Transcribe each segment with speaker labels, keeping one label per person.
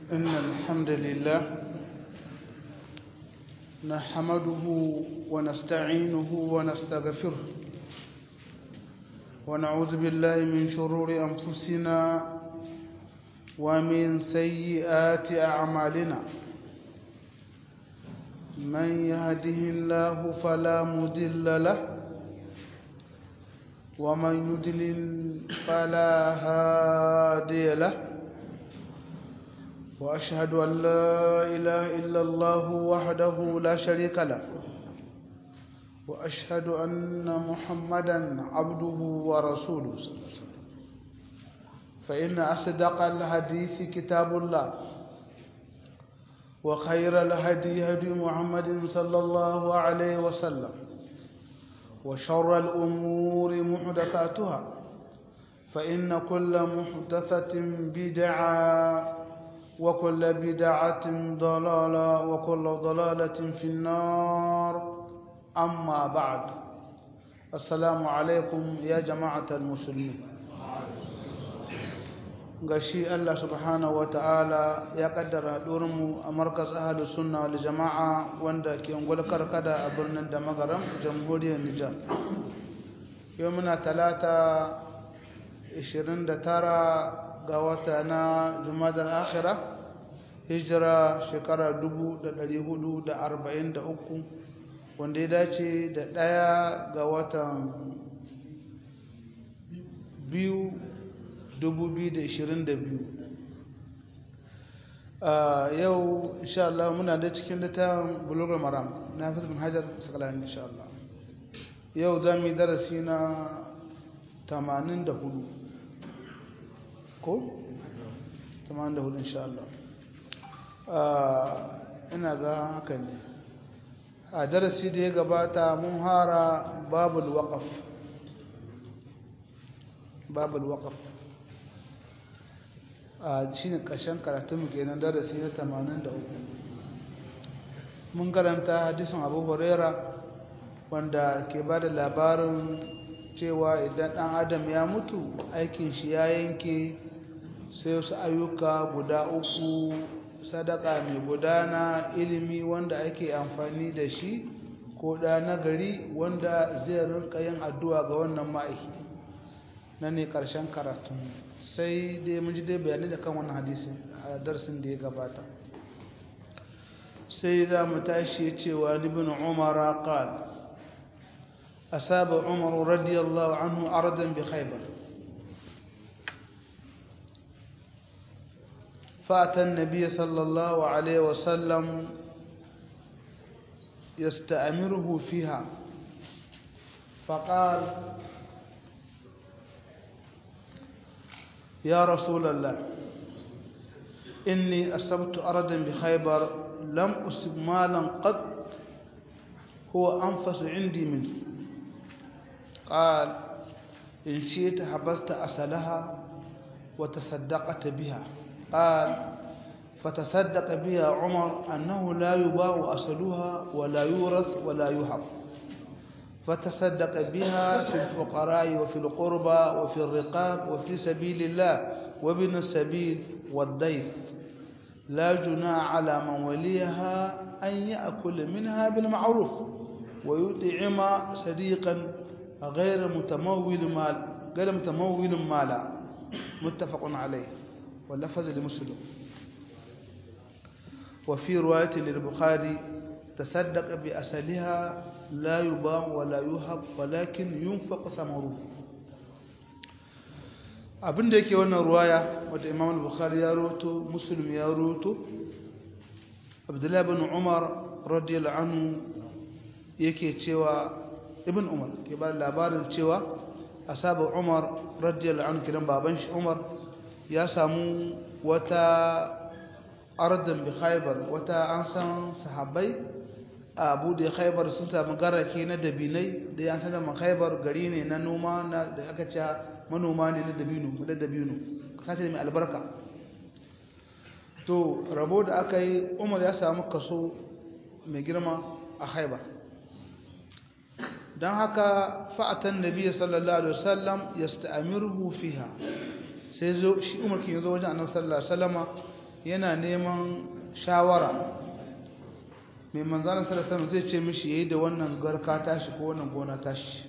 Speaker 1: إن الحمد لله نحمده ونستعينه ونستغفره ونعوذ بالله من شرور أنفسنا ومن سيئات أعمالنا من يهده الله فلا مضل له ومن يضلل فلا هادي له وأشهد أن لا إله إلا الله وحده لا شريك له وأشهد أن محمدا عبده ورسوله صلى الله عليه وسلم فإن أصدق الحديث كتاب الله وخير الهدي هدي محمد صلى الله عليه وسلم وشر الأمور محدثاتها فإن كل محدثة بدعة وكل بدعة ضلالة وكل ضلالة في النار أما بعد السلام عليكم يا جماعة المسلمين gashi Allah subhanahu ta'ala ya kaddara mu a markaz ahlus sunna wal jama'a wanda ke ungwal karkada a birnin da magaram jamhuriyar Nijar yau muna talata 29 ga wata na jumadar akhira hijira shekara 1443 wanda ya dace da ɗaya ga watan biyu 2022 yau insha Allah muna da cikin littafin bulugul maram na fi hajar sakalani insha Allah yau za mu yi darasi na 84 ko? 84 insha Allah ina ga haka ne a darasi da ya gabata mun hara babul waqaf babul waqaf a shi ne ƙarshen karatunmu kenan darasi na 83 mun karanta hadisin abu huraira wanda ke ba da labarin cewa idan ɗan adam ya mutu aikin shi ya yanke sai wasu ayyuka guda uku sadaka mai gudana ilimi wanda ake amfani da shi ko da nagari wanda zai rinka yin addu'a ga wannan ma'aiki na ne ƙarshen karatun sai dai mun ji dai bayanai da kan wannan hadisi a darsin da ya gabata sai za mu tashi cewa ibn umar qal asaba umar radiyallahu anhu ardan bi khaybar فأتى النبي صلى الله عليه وسلم يستأمره فيها فقال يا رسول الله إني أصبت أرضا بخيبر لم أصب مالا قد هو أنفس عندي منه قال إن شئت حبست أسلها وتصدقت بها قال فتصدق بها عمر أنه لا يباع أصلها ولا يورث ولا يهب فتصدق بها في الفقراء وفي القربى وفي الرقاب وفي سبيل الله وابن السبيل والضيف لا جناح على من وليها أن يأكل منها بالمعروف ويطعم صديقا غير متمول مال غير متمول مالا متفق عليه واللفظ لمسلم وفي رواية للبخاري تصدق بأسلها لا يباع ولا يهب ولكن ينفق ثمره abin da yake wannan ruwaya wadda imam al-bukhari ya roto muslim ya roto abdullahi bin umar radiyallahu anhu yake cewa ibn umar ke ba labarin cewa asaba umar radiyallahu anhu kidan baban shi umar ya samu wata ardin bi khaybar wata an san sahabbai a abu da khaybar sun samu garake na dabinai da ya san da khaybar gari ne na noma na da aka ce manoma ne na dabino da dabino kasace mai albarka to rabo da aka yi umar ya samu kaso mai girma a khaybar don haka fa'atan nabi sallallahu alaihi wasallam yasta'miruhu fiha sai zo shi umar kin zo wajen annabi sallallahu alaihi wasallama yana neman shawara mai manzanar sarasar zai ce mishi yayi da wannan garka tashi ko wannan gona tashi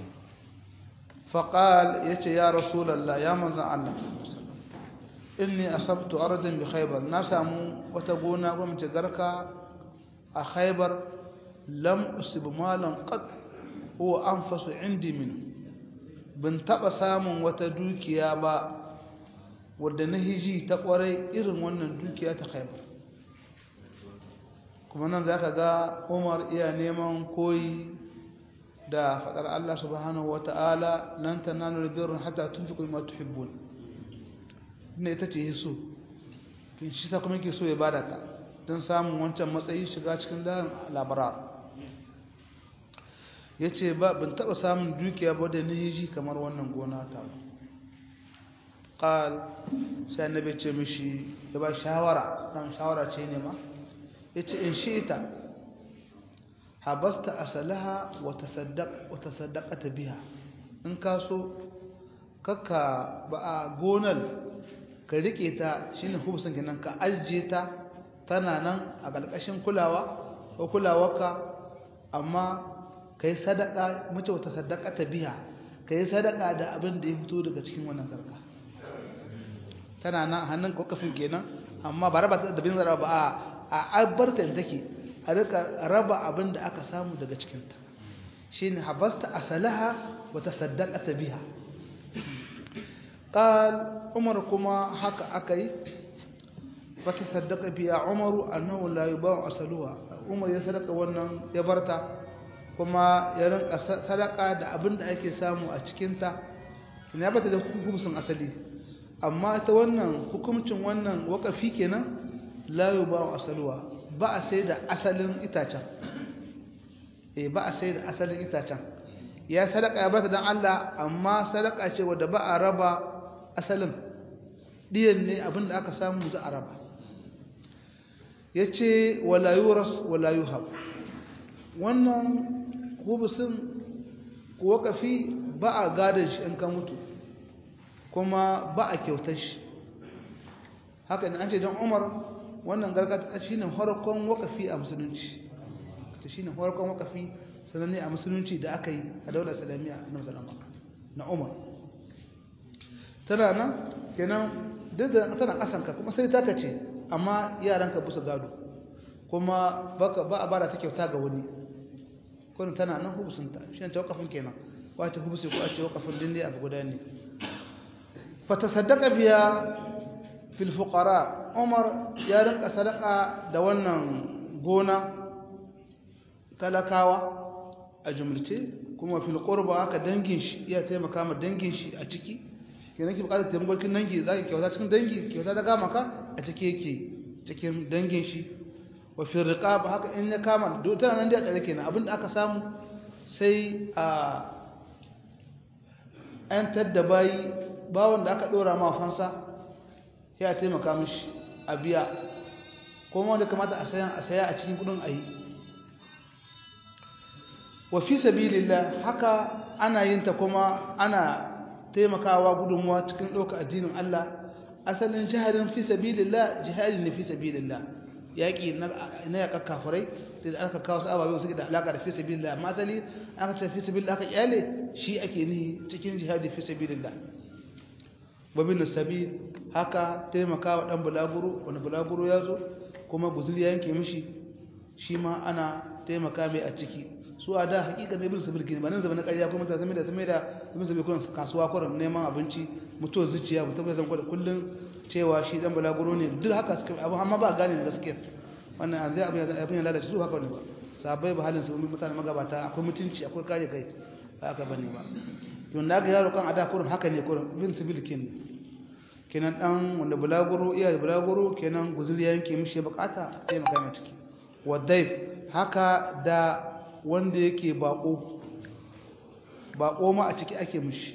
Speaker 1: faƙal ya ce ya rasulallah ya manzan Allah inni asabtu ardin bi khaybar na samu wata gona ko mace garka a khaybar lam usib malan qad huwa anfasu indi min bin taba samun wata dukiya ba wadda na hiji ta kwarai irin wannan dukiya ta khaybar kuma nan zaka ga Umar iya neman koyi da fadar Allah subhanahu wataala lan tanalu birra hatta tunfiqu mimma tuhibbun ne ita ce hiso kin shi sa kuma yake so ya bada ta don samun wancan matsayi shiga cikin layin labarar ya ce ba ban taɓa samun dukiya ba da hiji kamar wannan gona ta ba ƙal sai annabi ce mishi ya ba shawara ɗan shawara ce ne ma ya ce in shi ita habasta asalaha wata sadaka ta biya in ka so kakka ba a gonar ka rike ta shine hubsun kenan ka ajiye ta tana nan a ƙarƙashin kulawa ko kulawarka amma kai sadaka mace wata sadaka ta biya kai sadaka da abin da ya fito daga cikin wannan garka tana nan hannun kokafin kenan amma ba raba da bin zaraba ba a abarta da take a rika raba abin da aka samu daga cikin ta shine habasta asalaha wata sadaka ta biya قال عمر كما حق أكي فتصدق بها عمر أنه لا يباع أصلها عمر يصدق ونن يبرتا كما يرن صدقة da abin da ake samu a cikinta ina bata da hukuncin asali amma ta wannan hukuncin wannan wakafi kenan la yuba asaluwa ba a sai da asalin itacen eh ba a sai da asalin itacen ya sadaka ya bata dan Allah amma sadaka ce wadda ba a raba asalin ɗiyan ne abinda aka samu za a raba ya ce wala yuras wala yuhab wannan hubusin wakafi ba a gadon shi in ka mutu kuma ba a kyautar shi haka ne an ce don umar wannan gargata shi ne harkon wakafi a musulunci ta shi ne harkon wakafi sananne a musulunci da aka yi a daular salamiya na musulama na umar tana nan kenan duk da tana kasanka kuma sai taka ce amma yaranka busa gado kuma baka ba a bada ta kyauta ga wani kun tana nan hubusunta shi ne tawakafin kenan wace hubusi ko a ce wakafin dinde abu guda ne fa tasaddaqa biya fil fuqara umar ya rinka sadaka da wannan gona talakawa a jumlace kuma fil qurba haka dangin shi iya taimaka ma dangin shi a ciki kenan ki bukatar taimakon dangi za ki kyauta cikin dangi kyauta ta kama ka a cike yake cikin dangin shi wa fi riqab haka in ya kama do tana nan da tsare kenan abinda aka samu sai a an tadda bayi bawon da aka dora ma fansa ya taimaka mishi a biya kuma wanda kamata a sayan a saya a cikin kudin ayi wa fi sabilillah haka ana yin ta kuma ana taimakawa gudunmuwa cikin ɗauka addinin Allah asalin jihadin fi sabilillah jihadi ne fi sabilillah yaƙi na yaƙa kafirai da aka kawo su ababe suke da alaƙa da fi sabilillah amma asali aka ce fi sabilillah aka kyale shi ake nihi cikin jihadi fi sabilillah babin sabil haka taimakawa dan bulaguro wani bulaguro ya zo kuma guzuri ya yanke mishi shi ma ana taimaka mai a ciki su a da hakika ne bin sabil kin ba nan zama na ƙarya kuma ta zama da zama da zama sabil kun kasuwa kuran neman abinci mutuwar zuciya mutum ya zama kullun cewa shi dan balaguro ne duk haka suka abu amma ba gane da gaskiya wannan an zai abin ya abin ya lalace su haka ne ba sabai ba halin su mutane magabata akwai mutunci akwai kare kai ba haka bane ba to na ga yaro kan ada kurin haka ne kurin bin sabil kin kenan dan wanda bulaguro iya bulaguro kenan guzuri yanke mishi bukata sai maka mai ciki wadaif haka da wanda yake bako bako ma a ciki ake mishi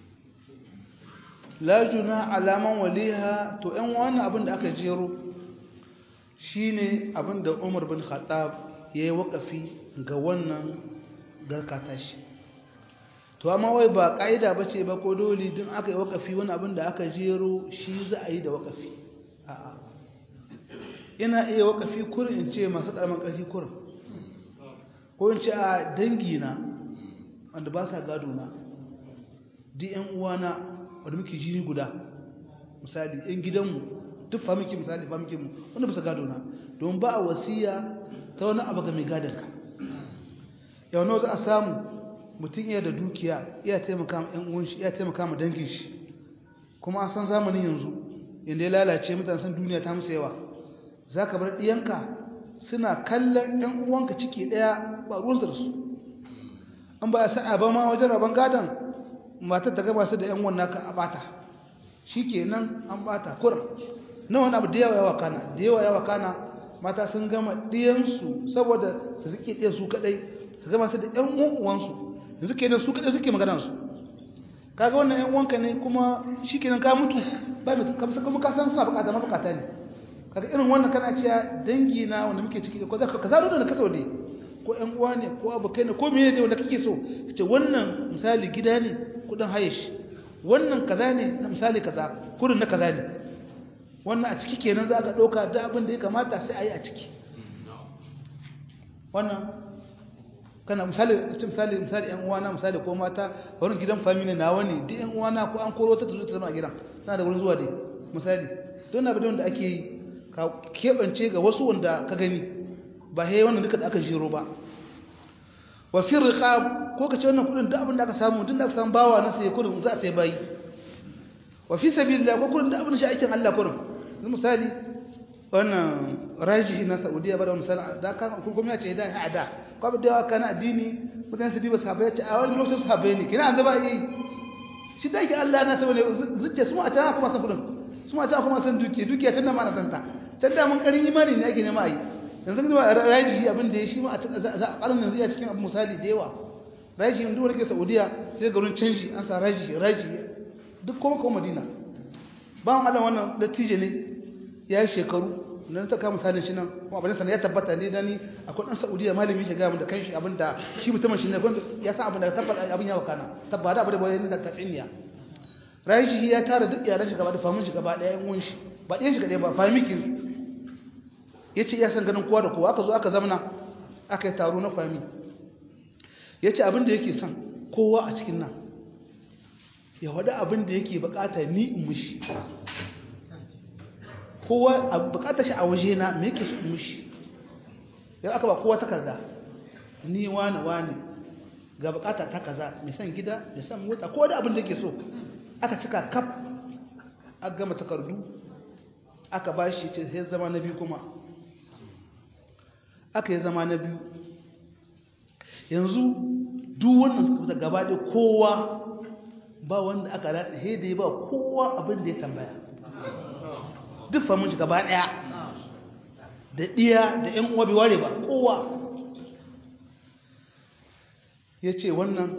Speaker 1: la juna alaman waliha to ɗan wannan abin da aka jero shine abin da Umar bin Khattab yayi wakafi ga wannan garkata shi to amma wai ba kaida bace ba ko dole din aka yi wakafi wani abin da aka jero shi za a yi da wakafi a'a ina iya wakafi kurin in ce masu karamin ƙarfi kurin ko in ce a dangina wanda ba sa gado na duk yan uwana wanda muke jini guda misali yan gidanmu duk famiki misali famiki mu wanda ba sa gado na don ba a wasiya ta wani abu ga mai gadon ka yau nawa za a samu mutum iya da dukiya iya taimaka ma yan uwan shi iya taimaka ma dangin shi kuma an san zamanin yanzu inda ya lalace mutane san duniya ta musu yawa za ka bar ɗiyanka suna kallon ‘yan uwanka ciki ɗaya ba ruwan da su an ba sa'a ba ma wajen rabon gadon matar ta gaba su da ‘yan wannan ka a bata shi ke nan an bata kuran na wani abu da yawa yawa kana da yawa yawa kana mata sun gama ɗiyansu saboda su rike ɗiyan su kaɗai su gama su da ‘yan uwansu yanzu ke nan su kaɗai suke magana su kaga wannan ‘yan uwanka ne kuma shi ke nan ka mutu ba mai kamsa kuma ka san suna bukata mabukata ne kaga irin wannan kana cewa dangi na wanda muke ciki ko zaka kaza da ka saude ko ƴan uwa ne ko abokai ne ko meye ne wanda kake so kace wannan misali gida ne kudin haye shi wannan kaza ne na misali kaza kudin na kaza ne wannan a ciki kenan za ka dauka da abin da ya kamata sai a yi a ciki wannan kana misali misali misali ƴan uwa na misali ko mata wurin gidan family na wani duk ƴan uwa na ko an koro ta ta zama a gidan tana da wurin zuwa dai misali don abin da ake yi ka keɓance ga wasu wanda ka gani ba he wannan duka da aka jiro ba wa fi riqab ko ka ce wannan kudin da abin da aka samu duk da aka samu bawa na sai kudin za a sai bayi wa fi sabilillah ko kudin da abin shi aikin Allah kudin misali wannan raji na Saudiya ba da misali da kan ko kuma ya ce da ya da ko abin da kana addini mutane su diba sahabbai ya ce a wani lokacin sahabbai ne kina an zaba yi shi da yake Allah na saboda zuciya su ma a ta kuma san kudin su ma ta kuma san dukiya dukiya tana ma na santa can da mun karin imani ne ake nema yi yanzu kuma raji abin da ya shi ma a ƙarin yanzu ya cikin abu misali da yawa raji yanzu wani ke saudiya sai garin canji an sa raji raji duk kuma kuma madina ba mu allah wannan dattijo ne ya yi shekaru nan ta kama misalin shi nan kuma abin sana ya tabbata ne da ni akwai ɗan saudiya malami shi gaya da kan shi abin da shi mutumin shi ne ya san abin da tabbata abin ya wakana tabbata abin da bai da ta tsiniya raji ya tara duk yaran shi gaba da famin shi gaba ɗaya yan uwan shi ba ɗayan shi kaɗai ba famikin ya ce iya san ganin kowa da kowa aka zo aka zamana aka yi taro na fami ya ce abin da yake son kowa a cikin nan ya wada abin da yake bukata ni in mushi kowa bukata shi a waje na me yake su mushi yau aka ba kowa takarda ni wani wani ga bukata ta kaza mai son gida mai son mota kowa da abin da yake so aka cika kaf aka gama takardu aka ba shi ce sai zama na biyu kuma aka yi zama na biyu yanzu duk wannan suka fita gaba da kowa ba wanda aka ratsa hede ba kowa abin da ya tambaya duk famin shi gaba daya da ɗiya da ‘yan uwa bai ware ba kowa ya ce wannan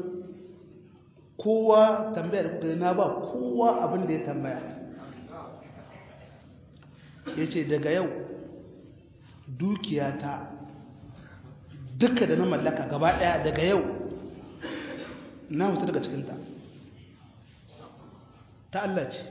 Speaker 1: kowa tambaya da kuka na ba kowa abin da ya tambaya ya ce daga yau dukiyata duka da na mallaka gaba daya daga yau na mutu daga cikinta ta Allah ce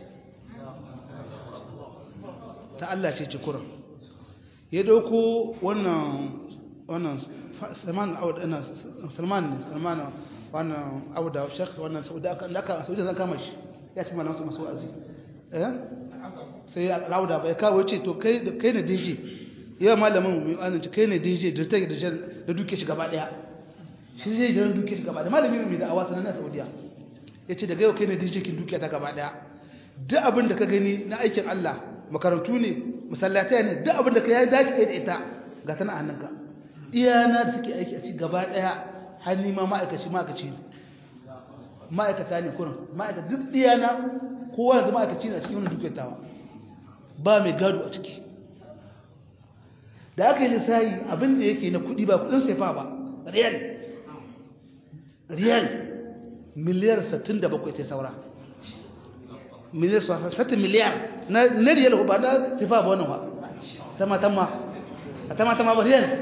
Speaker 1: ta Allah ce cikurin ya dauko wannan wannan salman auda salman salman wannan auda shek wannan saudi aka saudi zan kama shi ya ci mana masu wa'azi eh sai al'auda bai kawo ce to kai kai ne DJ yawa malamin mai annaci kai ne DJ da take da da duke shi gaba daya shi zai jiran duke shi gaba daya malamin mai da awasa na Saudiya yace daga yau kai ne DJ kin duke ta gaba daya duk abin da ka gani na aikin Allah makarantu ne masallatai ne duk abin da ka yi dace kai da ita ga tana hannunka iyana da suke aiki a ci gaba daya hannu ma ma'aikaci ma'aikaci ne ma'aikata ne kurin ma'aikata duk iyana kowa yanzu ma'aikaci ne a cikin wani dukiyar ba mai gado a ciki da aka yi lissayi abinda yake na kudi ba kudin sefa ba riyal riyal miliyar 67 ta saura miliyar 67 miliyar na riyal ba na sefa ba wannan ba tama-tama a tama-tama ba riyal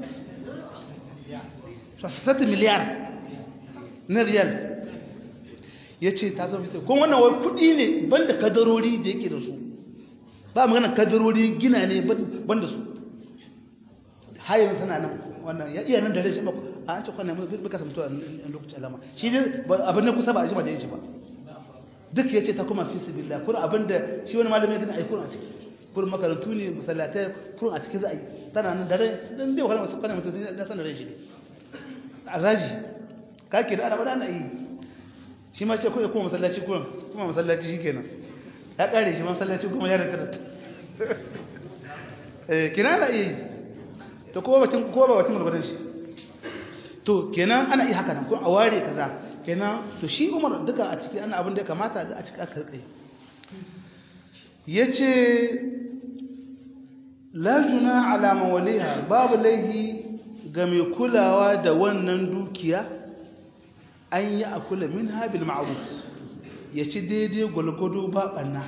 Speaker 1: 67 miliyar na riyal ya ce ta zama fitar kuma wannan wai kudi ne banda kadarori da yake da su ba magana kadarori gina ne banda su hayan sana nan wannan ya iya nan da rashin a an ce kwanan muka samu a lokacin alama shi ne abin da kusa ba a jima da yanci ba duk ya ce ta kuma fi sibilla kuma abin da shi wani malamin gina ai kuma a ciki kuma makarantu ne masallatai kuma a ciki za a yi tana nan da rai don bai wahala masu kwanan mutum da sanar rai shi ne a raji ka ke da ana ana yi shi ma ce kuma kuma masallaci kuma kuma masallaci shi kenan ya kare shi masallaci kuma ya rinta da kina na iya yi to ko bacin ko ba bacin gurbadan shi to kenan ana iya haka nan ko a ware kaza kenan to shi Umar duka a ciki ana abin da ya kamata da a ciki aka rike yace la juna ala mawaliha babu laihi ga mai kulawa da wannan dukiya an yi akula min habil ma'ruf ya ci daidai gwalgwado ba banna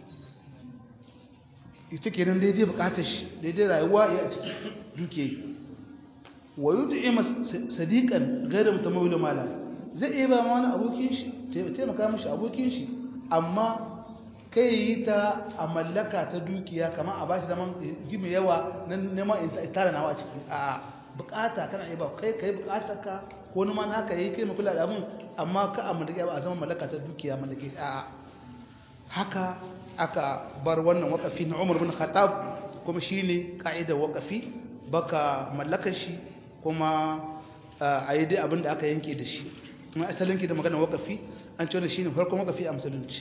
Speaker 1: ita kenan daidai bukatar shi daidai rayuwa ya ciki duke wa yud'ima sadiqan ghayra mutamawil mala zai iya ba wani abokin shi taimaka mishi abokin shi amma kai yi ta a mallaka ta dukiya kamar a bashi zaman gimi yawa na neman in tara nawa a ciki a bukata kana iya ba kai kai bukatar ka ko numa naka yi kai kula da abun amma ka a mallaka ba a zaman mallaka ta dukiya mallake a haka aka bar wannan wakafi na Umar bin Khattab kuma shine ka'idar wakafi baka mallaka shi kuma a yi dai abin da aka yanke da shi kuma asalin ki da magana wakafi an ce wannan shine farkon wakafi a musulunci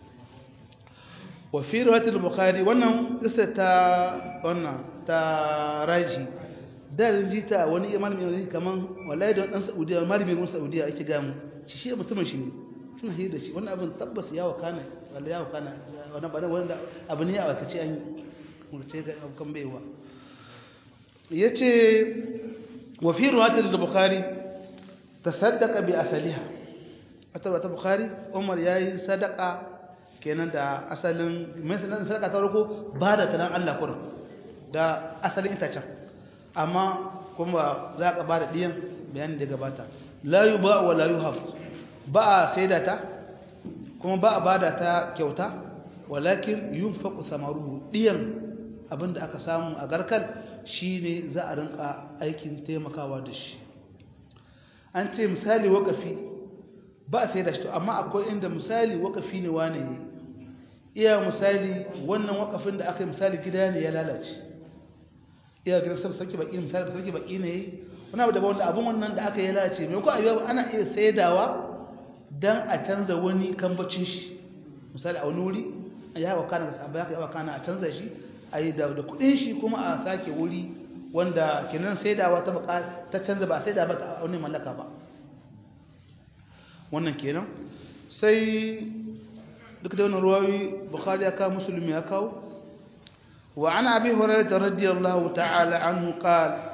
Speaker 1: wa fi riwayatul bukhari wannan kissa ta wannan ta raji da rinjita wani malami ne kaman wallahi da dan Saudiya malami ne Saudiya yake ga mu shi shi mutumin shi ne suna hira da shi wannan abin tabbas ya wakana wallahi ya wakana wannan bane wanda abu ne a wakace an yi ce ga kan baiwa yace wa fi riwayatul bukhari tasaddaqa bi asaliha atarwa ta bukhari umar yayi sadaqa kenan da asalin mai sanan sadaqa ta farko ba da tanan Allah kur da asalin itacen amma kuma za ka ba da diyan bayanin da gabata la yuba wa la yuhab ba a saida ta kuma ba a bada ta kyauta walakin yunfaqu samaruhu diyan abinda aka samu a garkal shine za a rinka aikin taimakawa da shi an ce misali wakafi ba sai da shi amma akwai inda misali wakafi ne wane ne iya misali wannan wakafin da aka yi misali gida ne ya lalace iya gidan sab sauki baki misali sauki baki ne wani abu da wanda abun wannan da aka yi lalace mai ko ayyuka ana iya saidawa dan a canza wani kambacin shi misali a wani wuri ya hawa kana ga sabaya ya kana a canza shi a yi da kudin shi kuma a sake wuri wanda kenan saidawa ta baka ta canza ba saida ba ta wani mallaka ba wannan kenan sai duk da wannan ruwayi bukhari ya kawo musulmi ya kawo wa an abi hurairah radiyallahu ta'ala anhu qala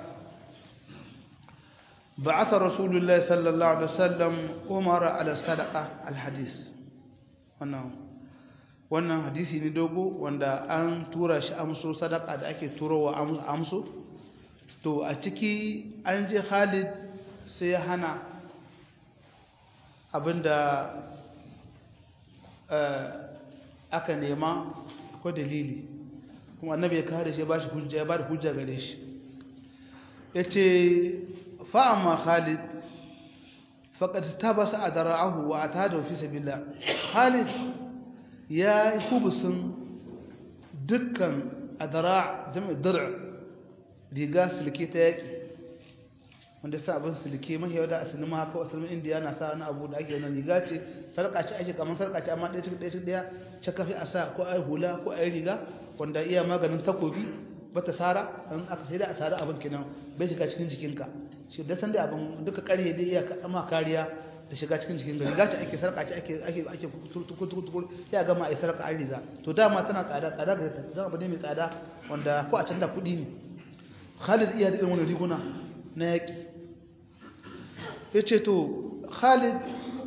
Speaker 1: بعث رسول الله صلى الله عليه وسلم عمر على الصدقه الحديث wannan wannan hadisi ne dogo wanda an tura shi amso sadaka da ake turowa amso to a ciki an je Khalid sai ya hana abinda aka nema akwai dalili kuma annabi ya kare shi ya bashi hujja ya bada hujja gare shi yace fa amma Khalid faqad tabasa adra'ahu wa atada fi sabilillah Khalid ya hubusun dukkan adra' jami'ar dir' riga silke ta yaki wanda sa abin silke mahi yau da asalin ma haka asalin indiya na sa wani abu da ake wani riga ce sarƙa ce ake kamar sarƙa ce amma ɗaya cikin ɗaya cikin ɗaya ce kafi a sa ko ai hula ko ai riga wanda iya maganin takobi bata sara an aka sai da a sara abin kenan bai shiga cikin jikinka shi da san da abin duka ƙarhe dai iya kama kariya da shiga cikin jikin gari riga ce ake sarƙa ce ake ake ake tukur ya gama a yi sarƙa ai riga to dama tana tsada tsada ga ta zama abu ne mai tsada wanda ko a can da kuɗi ne Khalid iya da irin wani riguna na yaƙi ya ce to Khalid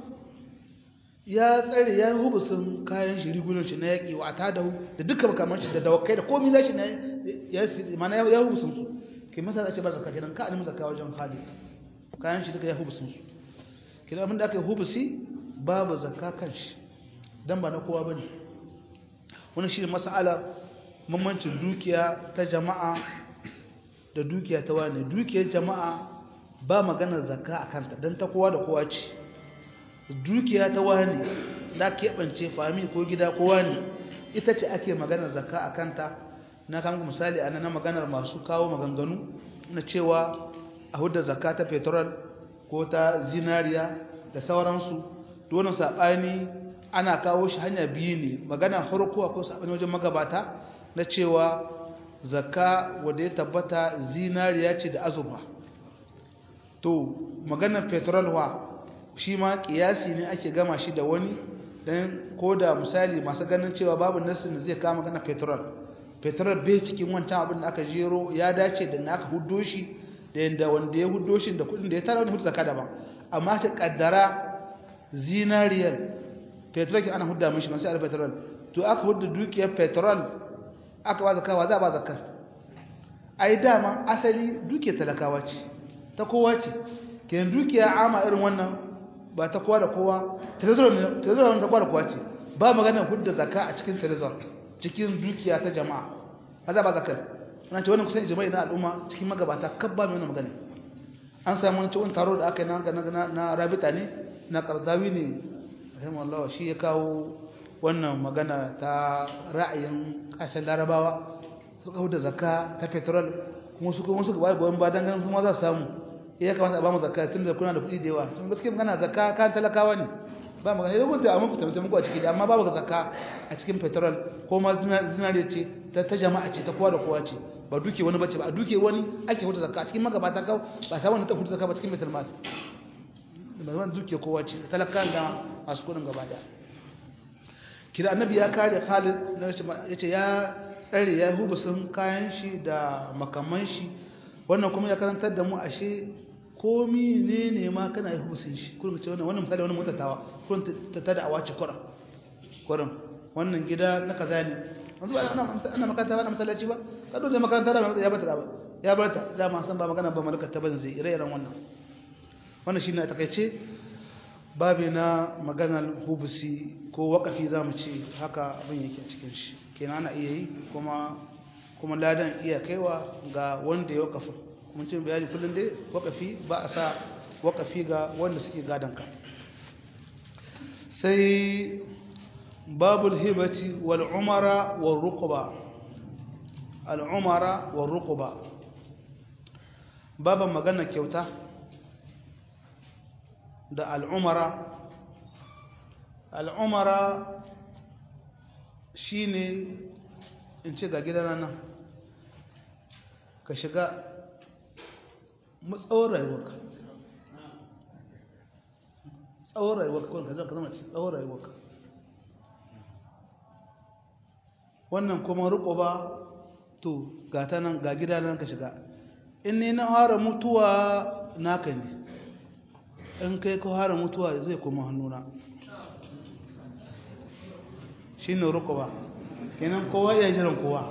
Speaker 1: ya tsare ya hubusun kayan shi rigunan shi na yaƙi wa ta da da duka makamar shi da dawakai da komi na shi na ya fi mana ya hubusun su ke masa da ce bar zakka kenan ka alimin zakka wajen Khalid kayan shi duka ya hubusun su kenan abin da aka yi hubusi babu zakka kan shi dan ba na kowa bane wannan shi ne mas'ala mamancin dukiya ta jama'a da dukiya ta wani dukiyar jama'a ba maganar zakka a kanta don ta kowa da kowa ce dukiya ta wani da keɓance fami ko gida kowa ne ita ce ake maganar zakka a kanta na kan misali ana na maganar masu kawo maganganu na cewa a hudda zakka ta petrol ko ta zinariya da sauransu donin saɓani ana kawo shi hanya biyu ne magana farko akwai saɓani wajen magabata na cewa zakka wadda ya tabbata zinariya ce da azurfa to maganar petrol wa shi ma kiyasi ne ake gama shi da wani don ko da misali masu ganin cewa babu nassin da zai kama maganar petrol petrol bai cikin wancan abin da aka jero ya dace da na aka huddo shi da yadda wanda ya huddo shi da kudin da ya tara wani hudu zakka daban amma ta kaddara zinariyar petrol ke ana hudda mishi masu yar petrol to aka hudda dukiyar petrol aka ba zakawa za a ba zakar ai dama asali dukiyar talakawa ce ta kowa ce ke dukiya ama irin wannan ba ta kowa da kowa trezor wani ta kowa da kowa ce ba maganar hudda zaka a cikin trezor cikin dukiya ta jama'a ba za ba zakar wani ce wannan kusan ijimai na al'umma cikin magabata kan ba mai wani magana an samu wani cikin taro da aka yi na rabita ne na kardawi ne rahimallahu shi ya kawo wannan magana ta ra'ayin kashin larabawa suka huda zakka ta petrol kuma su kuma suka bayar goyon ba don ganin su ma za su samu iya kamata a ba mu zakka tun da kuna da kuɗi da yawa sun gaske magana zakka kan talakawa ne ba magana idan kun ta amma ku tabbata muku a ciki amma babu zakka a cikin petrol ko ma zinariya ce ta ta jama'a ce ta kowa da kowa ce ba duke wani bace ba a duke wani ake huda zakka a cikin magabata ka ba sa wani ta huda zakka ba cikin petrol ma ba zama duke kowa ce talakan da masu kudin gaba da kira annabi ya kare Khalid ya ce ya tsare ya hubu sun kayan shi da makaman shi wannan kuma ya karantar da mu ashe komi ne ne ma kana yi hubusin shi kullum ce wannan wannan misali wannan mutatawa kullum ta tada a wace kuran kuran wannan gida na kaza ne wanzu ba ana ana makaranta ba na masallaci ba ka dole makaranta da ya bata ba ya barta da ma san ba magana ba malaka ta banzai ire-iren wannan wannan shine a takaice babi na maganar hubusi ko wakafi za mu ce haka abin yake cikin shi kenan ana iya yi kuma kuma ladan iya kaiwa ga wanda ya wakafa kuma cin bayani kullum dai wakafi ba a sa wakafi ga wanda suke gadonka sai babul hibati wal umara wal ruqba al umara wal ruqba baban magana kyauta da al'umara al'umara shi ne in ce ga gidan nan ka shiga matsawar rayuwarka tsawon rayuwarka kawai ka zama ce tsawon rayuwarka wannan kuma riko ba to ga ta nan ga gida nan ka shiga in ne na hara mutuwa naka ne in kai ka hara mutuwa zai kuma hannuna shi ne riko ba kenan kowa ya jiran kowa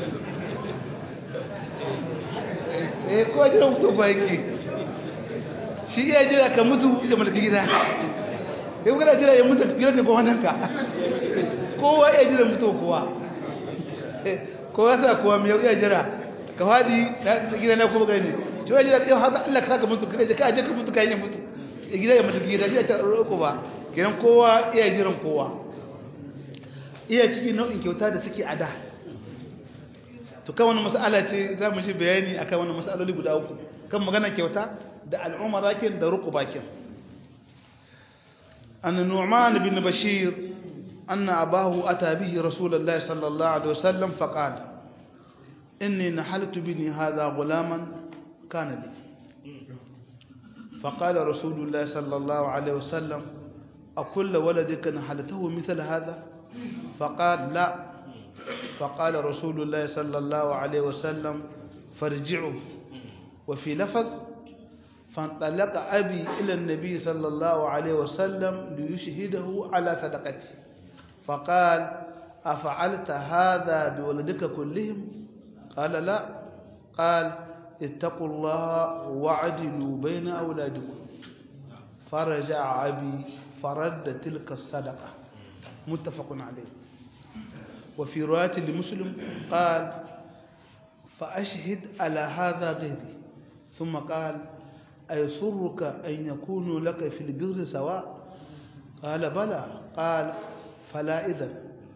Speaker 1: eh kowa jiran mutu ba yake shi iya jira ka mutu da mulki gida ya kuma jira ya mutu gida ne kuma nan ka kowa ya jira mutu kowa kowa sa kowa mai ya jira ka fadi gida na kuma gani shi ya jira yau haka Allah ka saka mutu ka je ka je ka mutu ka yi mutu gida ya mutu gida shi ta roko ba kenan kowa iya jiran kowa iya cikin nau'in kyauta da suke ada to kan wani mas'ala ce za mu ji bayani akan wani mas'aloli guda uku kan magana kyauta da al'umma rakin da ruku bakin an nu'man bin bashir anna abahu ata bihi rasulullahi sallallahu alaihi wasallam faqala inni nahaltu bini hadha gulaman kana li فقال رسول الله صلى الله عليه وسلم أكل ولدك نحلته مثل هذا فقال لا فقال رسول الله صلى الله عليه وسلم فارجعوا وفي لفظ فانطلق أبي إلى النبي صلى الله عليه وسلم ليشهده على صدقتي فقال أفعلت هذا بولدك كلهم قال لا قال اتقوا الله واعدلوا بين أولادكم فرجع أبي فرد تلك الصدقة متفق عليه وفي رواية لمسلم قال فأشهد على هذا غيري ثم قال أيسرك أن يكونوا لك في البر سواء قال بلى قال فلا إذن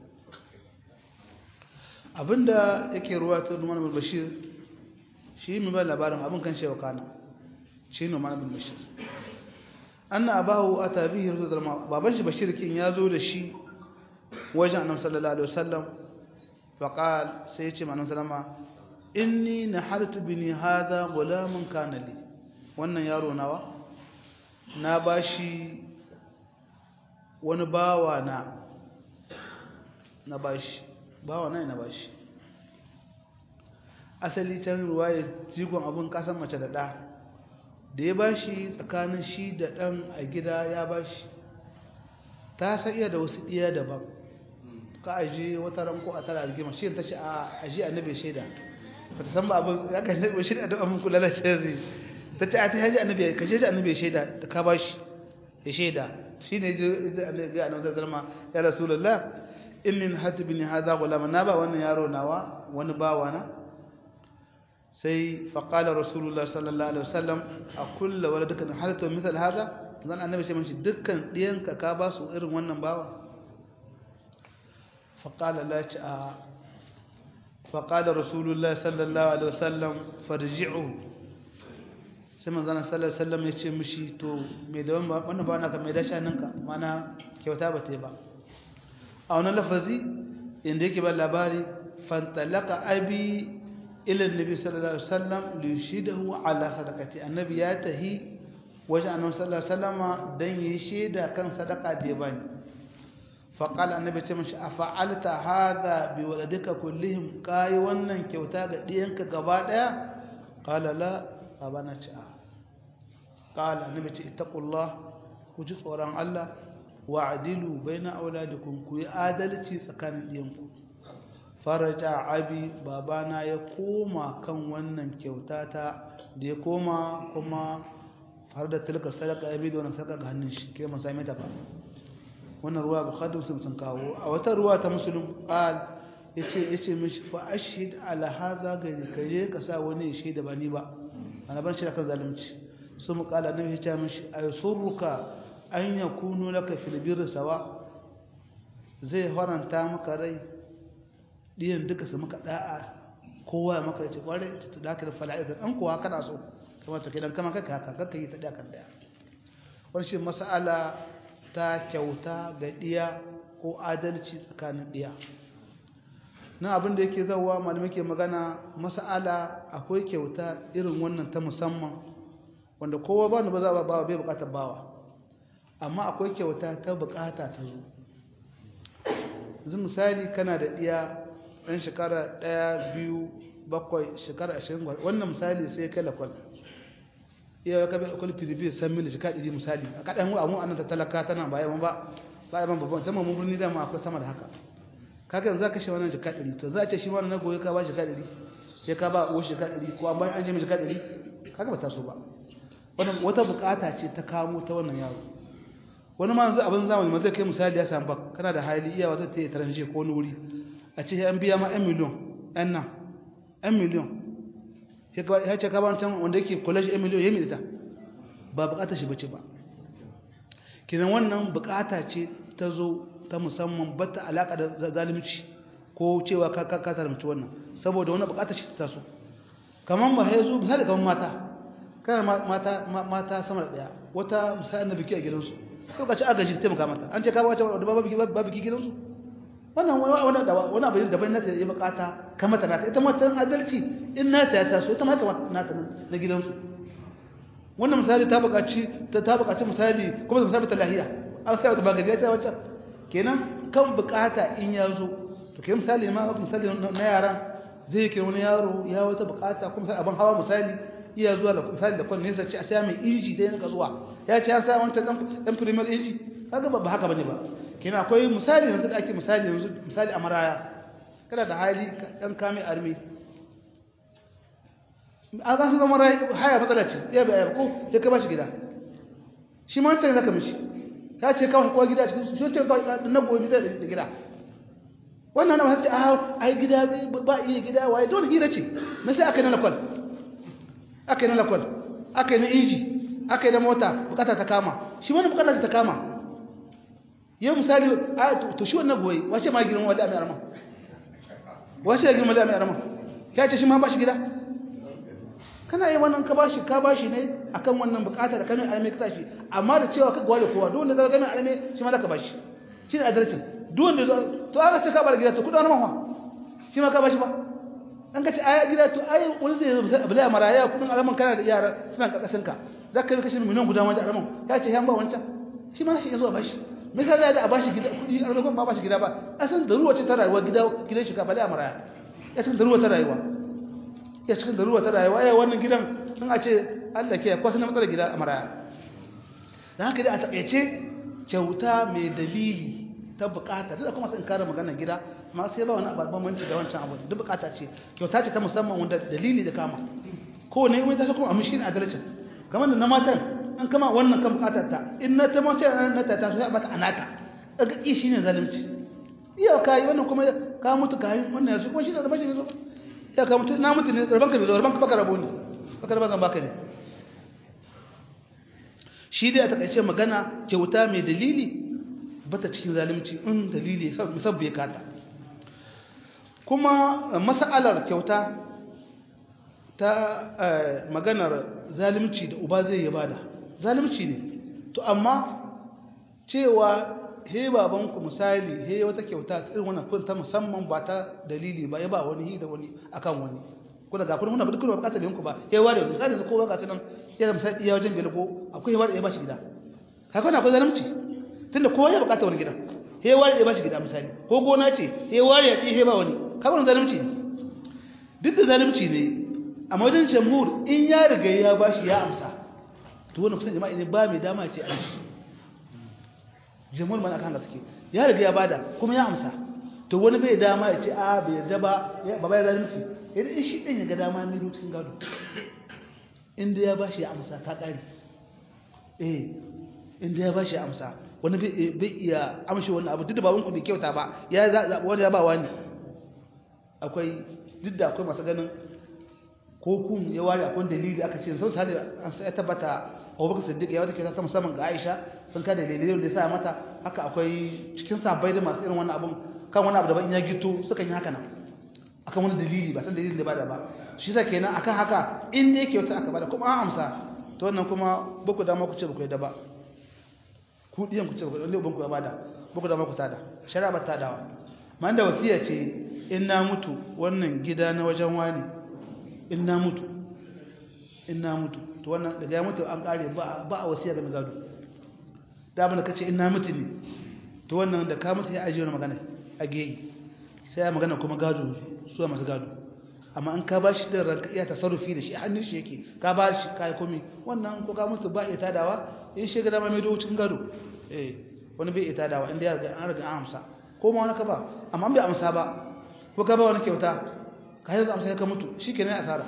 Speaker 1: abinda yake ruwa ta Numan bin Bashir shi mai ba labarin abin kan shewa kana shi Numan bin Bashir anna abahu ata bihi rasulullah baban shi Bashir kin ya zo da shi wajen Annabi sallallahu alaihi wasallam fa qal sai ya ce ma Annabi sallama inni nahaltu bini hadha gulamun kana li wannan yaro nawa na bashi wani bawa na na bashi bawa na na bashi asali can ruwaya jigon abin kasan mace da ɗa da ya bashi tsakanin shi da ɗan a gida ya bashi ta san iya da wasu iya daban ka aje wata ranko a tara rigima shi ta ce a aje annabi shaida ba ta san ba abin ya ka annabi shaida da abin kula da zai ta ce a ta haji annabi ka shaida annabi shaida da ka bashi ya shaida shi ne ga annabi zalma ya rasulullah inni hatibni hadha gulama na ba wannan yaro nawa wani bawa na sai faqala rasulullah sallallahu alaihi wasallam a kullu waladaka halatu misal hada zan annabi ce mishi dukkan diyanka ka ba su irin wannan bawa faqala la ta faqala rasulullah sallallahu alaihi wasallam farji'u sai manzon sallallahu alaihi wasallam ya ce mishi to me da wannan ba naka me da shaninka mana kyauta ba ta yi ba a wani lafazi inda yake ba labari fantalaka abi ila annabi sallallahu alaihi wasallam lishidahu ala sadaqati annabi ya tahi waje annabi sallallahu alaihi wasallam dan yi shaida kan sadaka da ya bani fa qala annabi ce mishi afa'alta hadha bi waladika kullihim kai wannan kyauta ga diyanka gaba daya qala la abana ce a qala annabi ce ittaqullah ku ji tsoron Allah wa'adilu baina auladikum ku yi adalci tsakanin diyanku faraja abi babana ya koma kan wannan kyauta ta da ya koma kuma har da tilka sadaka ya bi da wannan sadaka ga hannun shi ke mun same ta ba wannan ruwa bukhari muslim sun kawo a wata ruwa ta muslim qal yace yace mishi fa ashhid ala hadha gari kaje ka sa wani ya shaida ba ni ba ana ban shi kan zalunci su mu qala annabi ya ce mishi aysurruka an ya kunu laka filibir sawa zai haranta maka rai ɗiyan duka su maka ɗa'a kowa ya maka ya ce ƙware ta dakar fala'izar an kowa kana so kamar ta kidan kama kaka haka kaka yi ta ɗaya kan ɗaya wani shi mas'ala ta kyauta ga ɗiya ko adalci tsakanin ɗiya na abin da yake zauwa malamai ke magana mas'ala akwai kyauta irin wannan ta musamman wanda kowa ba ba za a bawa bai bukatar bawa amma akwai kyauta ta bukata ta zo yanzu misali kana da ɗiya ɗan shekara ɗaya biyu bakwai shekara ashirin wannan misali sai kai lakwal iya ya kabe akwai filibi san mili shekara ɗari misali a kaɗan wa amu anan ta talaka tana ba yawan ba ba yawan babban ta mamun birni dama akwai sama da haka kaga yanzu za ka shi wannan shekara ɗari to za a ce shi wannan na goyi ka ba shekara ɗari ya ka ba uwa shekara ɗari ko an bayan an je mai shekara ɗari kaga ba ta so ba wannan wata bukata ce ta kamo ta wannan yaro wani ma yanzu abin zamani ma zai kai misali ya samu bak kana da hali iya wata ta yi taranje ko wani wuri a ce an biya ma 'yan miliyon 'yan nan 'yan miliyon ya ce kaban can wanda yake kula shi 'yan miliyon ya milita ba bukata shi bace ba kinan wannan bukata ce ta zo ta musamman ba ta alaka da zalimci ko cewa ka ka tarimci wannan saboda wani bukata shi ta taso kamar ba ya zo misali kamar mata kana mata mata sama da daya wata misali na biki a gidansu ko ka ci agaji taimaka mata an ce ka ba wata wadda ba biki gidansu wannan wani wani abu da bai nata ya bukata ka mata nata ita mata adalci in nata ya taso ita mata nata na gidansu wannan misali ta bukaci ta bukaci misali kuma misali ta lahiya an sai wata bagari ta wacce kenan kan bukata in ya zo to kenan misali ma misali na yaran zai kira wani yaro ya wata bukata kuma sai abin hawa misali iya zuwa da misali da kwan nesa ce a saya mai inji da yanka zuwa ya ce ya sa wancan dan premier inji kaga ba haka bane ba kina akwai misali yanzu da ake misali yanzu misali a maraya kada da hali dan kame armi a ga su zama haya matsala ce ya ba ko ya kai bashi gida shi ma wancan zaka mishi ya ce kawai kowa gida cikin shi ce kawai na goyi da gida wannan na masu a ai gida ba iya gida waye dole hira ce na sai aka yi na lakwal aka yi na lakwal aka yi na inji aka yi na mota bukata ta kama shi wani bukata ta kama yau misali a to shi wannan goyi wace ma girman wali a mai arama wace ya girman wali a mai arama ya ce shi ma ba shi gida kana yi wannan ka bashi ka bashi ne akan wannan bukata da kamin arame ka shi amma da cewa ka gwale kowa duk wanda zaka kamin arame shi ma zaka bashi shi ne adalcin duk wanda to aka ce ka bar gida to kudin wani mawa shi ma ka bashi ba dan ka ce aya gida to ai wani zai zo bala maraya kudin araman kana da yara suna karkashin ka zaka yi kashe miliyan guda wajen araman ya ce yan ba wancan shi ma shi ya zo a bashi me ka da a bashi gida kudi araman ba bashi gida ba asan da ruwa ce ta rayuwa gida gidan shi ka bala maraya ya san da ruwa ta rayuwa ya cikin da ruwa ta rayuwa ya wannan gidan sun a ce Allah ke kwasa na matsalar gida a maraya da haka dai a taƙaice kyauta mai dalili ta bukata duk da kuma sun kare maganar gida amma sai ba wani bambanci da wancan abu duk bukata ce kyauta ce ta musamman wanda dalili da kama ko ne wani ta kuma amishi ne adalcin kamar da na matan an kama wannan kan bukatar ta in na ta mace na ta ta so ya bata anaka daga ki shine zalunci iya kai wannan kuma ka mutu kai wannan yasu kuma shi da bashi ne zo ya ka mutu na mutu ne rabanka bai zo rabanka baka rabo ne baka rabo zan baka ne shi dai a takaice magana kyauta mai dalili bata cikin zalunci in dalili musabbi ya kata kuma mas'alar kyauta ta maganar zalunci da uba zai ya bada zalunci ne to amma cewa he babanku misali he wata kyauta irin wannan kun ta musamman ba ta dalili ba ya ba wani da wani akan wani ko daga kun muna dukkan bukatar da yanku ba he ware misali ko ga nan ya da misali iya wajen bilko akwai ware ya ba shi gida haka na akwai zalunci tunda kowa ya bukata wani gida he ware ya ba shi gida misali ko gona ce he ware ya he ba wani haka wannan zalunci ne duk da zalunci ne amma wajen jamhur in ya riga ya ba shi ya amsa to wannan kusan jama'a ne ba mai dama ce a shi jamhur mana kan gaske ya riga ya bada kuma ya amsa to wani bai dama ya ce a bai yarda ba ba bai zalunci idan shi din ya ga dama mai rutun gado inda ya bashi ya amsa ta kare eh inda ya bashi ya amsa wani bai iya amshi wannan abu duk da babanku bai kyauta ba ya zaɓi wani ya ba wani akwai duk da akwai masu ganin ko kun ya ware akwai dalili aka ce sun sani an sai tabbata Abubakar Siddiq ya wata kyauta ta musamman ga Aisha sun kada dalilai da ya sa mata haka akwai cikin sabai da masu irin wannan abun kan wani abu daban in ya gito sukan yi haka nan akan wani dalili ba san dalilin da bada ba shi sa kenan akan haka in dai kyauta aka bada kuma an amsa to wannan kuma baku dama ku ce baku yadda ba ku diyan ku ce baku wanda ubanku ya bada baku dama ku tada shari'a ba ta dawa man da wasiya ce in na mutu wannan gida na wajen wani in na mutu in na mutu to wannan daga ya mutu an kare ba a wasiya ga gado da abin da kace in na mutu ne to wannan da ka mutu ya ajiye wani magana a geyi sai ya magana kuma gado su masu gado amma an ka bashi da ranka iya tasarrufi da shi hannun shi yake ka ba shi kai komi wannan ko ka mutu ba iya tadawa in shi ga dama mai dawo cikin gado eh wani bai iya tadawa inda ya riga an riga an amsa ko ma wani ka ba amma bai amsa ba ko ka ba wani kyauta ka yi amsa ka mutu shikenan asara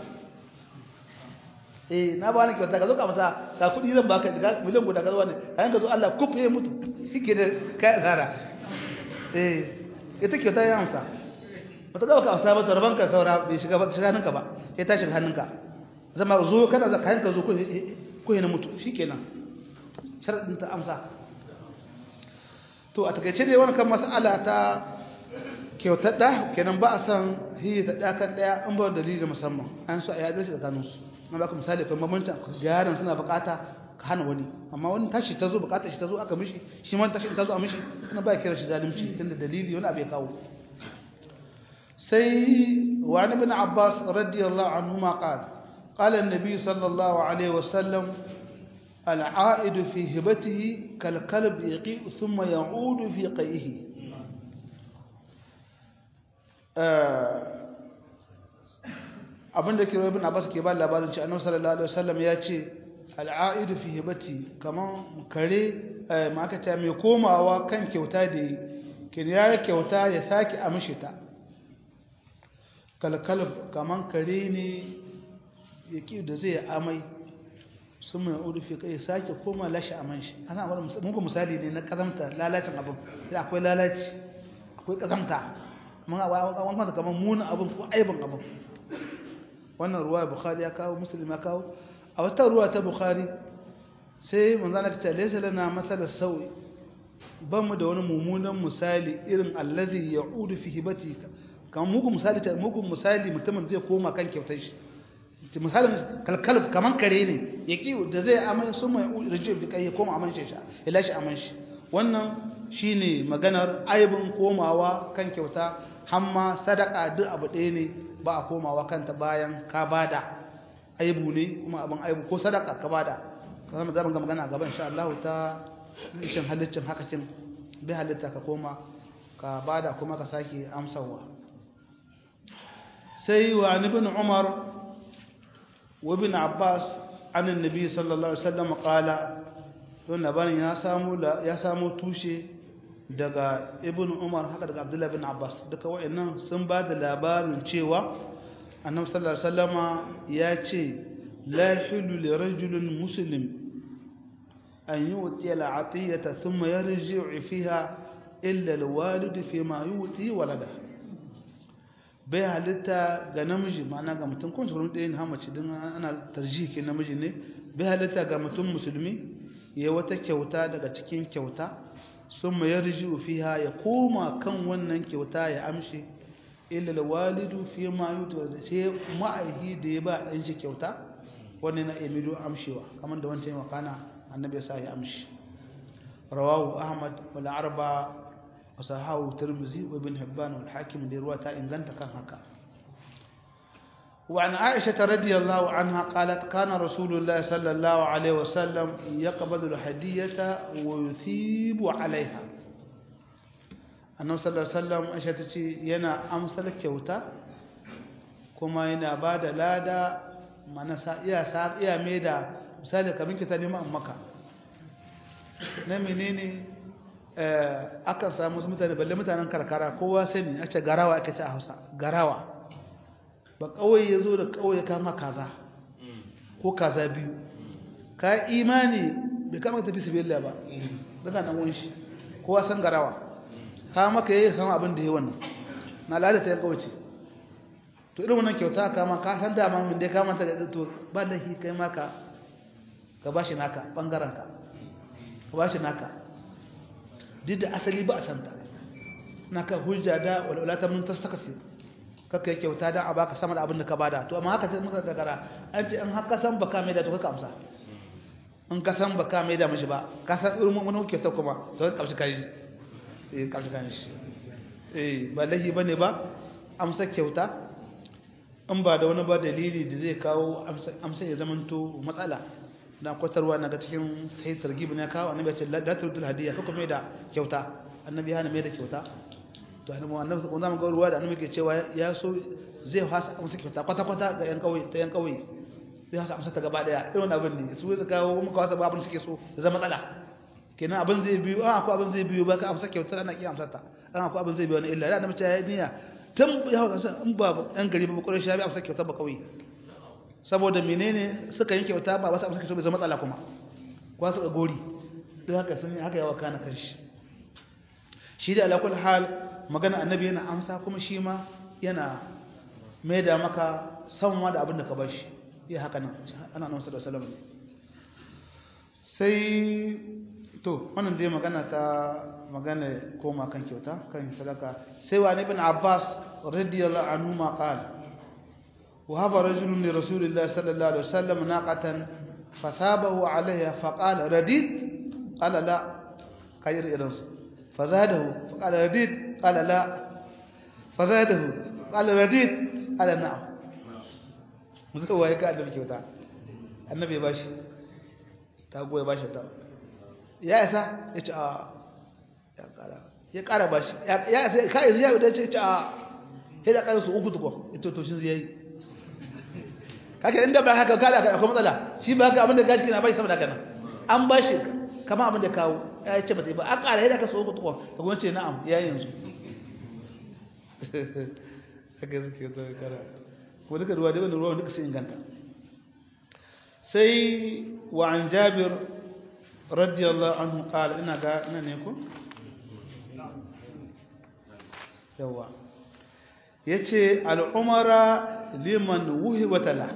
Speaker 1: eh na ba wani kyauta ka zo ka amsa ka kudi zan baka shiga miliyan guda ka zo ne kayan ka zo Allah kuf ya mutu shikenan kai asara eh ita kyauta ya amsa wata gaba ka amsa ba tarban ka saura bai shiga ba shiga hannunka ba sai ta shiga hannunka zama zo kana za kayan ka zo ko yana mutu shikenan sharadin ta amsa to a takaice dai wannan kan mas'ala ta kyautar da kenan ba a san hiyi ta da kan daya an ba dalili musamman an so a yi adalci tsakanin su na baka misali kan bambancin yaran suna bukata ka hana wani amma wani tashi ta zo bukata shi ta zo aka mishi shi ma tashi ta zo a mishi na ba kira shi zalunci tunda dalili wani abu ya kawo sai wa ibn abbas radiyallahu anhuma qala qala an-nabi sallallahu alaihi wasallam العائد في هبته كالكلب يقيء ثم يعود في قيئه abin da ke rabin abbas ke ba labarin ci annabi sallallahu alaihi wasallam ya ce al'aidu fi hibati kaman kare ma aka ce mai komawa kan kyauta da kin ya kyauta ya saki amshi ta kalkalb kaman kare ne yake da zai amai sun mai urufi kai sake koma lashe aman shi ana wani muku misali ne na kazamta lalacin abin sai akwai lalaci akwai kazamta mun an mata kamar munin abin ko aibin abin wannan ruwa bukhari ya kawo muslim ya kawo a wata ruwa ta bukhari sai manzo Allah ta laysa lana masala sawi ban mu da wani mummunan misali irin allazi ya'udu fi hibati kamar mugun misali ta mugun misali mutumin zai koma kan kyautar shi misalin kalkal kaman kare ne ya ki da zai amai sun mai rijiyar fi kai ya koma aman shi ya lashe aman shi wannan shine maganar aibin komawa kan kyauta hamma sadaka duk abu ɗaya ne ba a komawa kanta bayan ka bada aibu ne kuma abin aibu ko sadaka ka bada kamar za mu ga magana gaban insha Allah ta ishin halittin hakacin bai halitta ka koma ka bada kuma ka sake amsawa sai wa ibn Umar wa ibn Abbas an annabi sallallahu alaihi wasallam qala don labarin ya samu ya samu tushe daga ibn umar haka daga abdullahi bin abbas duka wa'annan sun ba da labarin cewa annabi sallallahu alaihi wasallama ya ce la hilu li rajulin muslim an yuti al-atiyata thumma yarji'u fiha illa al-walid fi ma yuti walada bai halitta ga namiji ma'ana ga mutum kuma shi ɗaya ne hamace don ana tarjihi namiji ne bai halitta ga mutum musulmi ya wata kyauta daga cikin kyauta sun mai yarji fiha ya koma kan wannan kyauta ya amshi illal walidu fi ma yutu da sai ma'aihi da ya ba dan shi kyauta wannan na emido amshewa kamar da wancan makana annabi ya sa ya amshi rawahu ahmad wal arba wasahahu tirmidhi wa ibn hibban wal hakim da ruwa ta inganta kan haka وعن عائشة رضي الله عنها قالت كان رسول الله صلى الله عليه وسلم يقبل الهدية ويثيب عليها annabi sallallahu alaihi wasallam Aisha tace yana amsal kyauta kuma yana bada lada mana sa iya sa iya maida misali kamin kita neman maka na menene eh akan samu mutane balle mutanen karkara kowa sani a ce garawa ake ce a Hausa garawa ba kawai ya zo da kawai ya kama kaza ko kaza biyu ka imani bai kama tafi su biyar ba daga nan wani shi kowa san garawa ka maka yayi san abin da ya wannan na lalata ya kawace to irin wannan kyauta kama ka san dama mun dai kama ta da to ba da hi kai maka ka bashi naka bangaren ka ka bashi naka duk da asali ba a santa naka hujja da wala ta mun tastakasi kaka yi kyauta don a baka sama da abin da ka bada to amma haka sai muka gagara an ce in haka san baka mai da to kaka amsa in ka san baka mai da mishi ba ka san irin wani kyauta kuma to ka kamshi kai eh kamshi kai shi eh ba lahi bane ba amsa kyauta in ba da wani ba dalili da zai kawo amsa ya zamanto matsala na kwatarwa na ga cikin sai targib ne kawo annabi ya ce la turtul hadiya kaka mai da kyauta annabi ya hana mai da kyauta to annabi annabi ko zamu ga ruwa da annabi ke cewa ya so zai hasa amsa kyauta kwata kwata ga yan kauye ta yan kauye zai hasa amsa ta gaba daya irin wannan abin ne su zai kawo muka wasa ba abin suke so da zama matsala kenan abin zai biyo an akwai abin zai biyo ba ka amsa kyautar ana ki amsa ta an akwai abin zai biyo wani illa da annabi ya niyya tun ya hawa in ba yan gari ba kurai shi ya bi amsa kyautar ba kauye saboda menene suka yi kyauta ba wasu amsa kyautar bai zama matsala kuma kwa suka gori don haka sun haka yawa kana kanshi shi da alakul hal magana annabi yana amsa kuma shi ma yana mai da maka sanwa da abin da ka bashi iya haka nan ana nan sallallahu alaihi wasallam sai to wannan dai magana ta magana koma kan kyauta kan sadaka sai wa ibn abbas radiyallahu anhu ma qala وهب رجل لرسول الله صلى الله عليه وسلم ناقة فثابه عليها فقال رديت قال لا خير إرنس فزاده فقال رديت قال لا فزاده قال رديت قال نعم mutuwa ya ka annabi kyauta annabi ya bashi ta goya bashi ta ya isa ya ce a ya kara ya kara bashi ya isa ka yanzu ya yi ya ce a ya da kara su uku tukwa ita to shi zai yi kake inda ba haka kada ka akwai matsala shi ba haka abin da gashi na bashi saboda haka nan an bashi kama abin da kawo ya ce ba ta yi ba an ƙara yadda ka so uku tukwa ta kuma ce na'am ya yi yanzu haka suke zo kara ko duka ruwa da wani ruwa duka sai inganta sai wa an jabir radiyallahu anhu qala ina ga ina ne ko yawa yace al-umara liman wuhibata la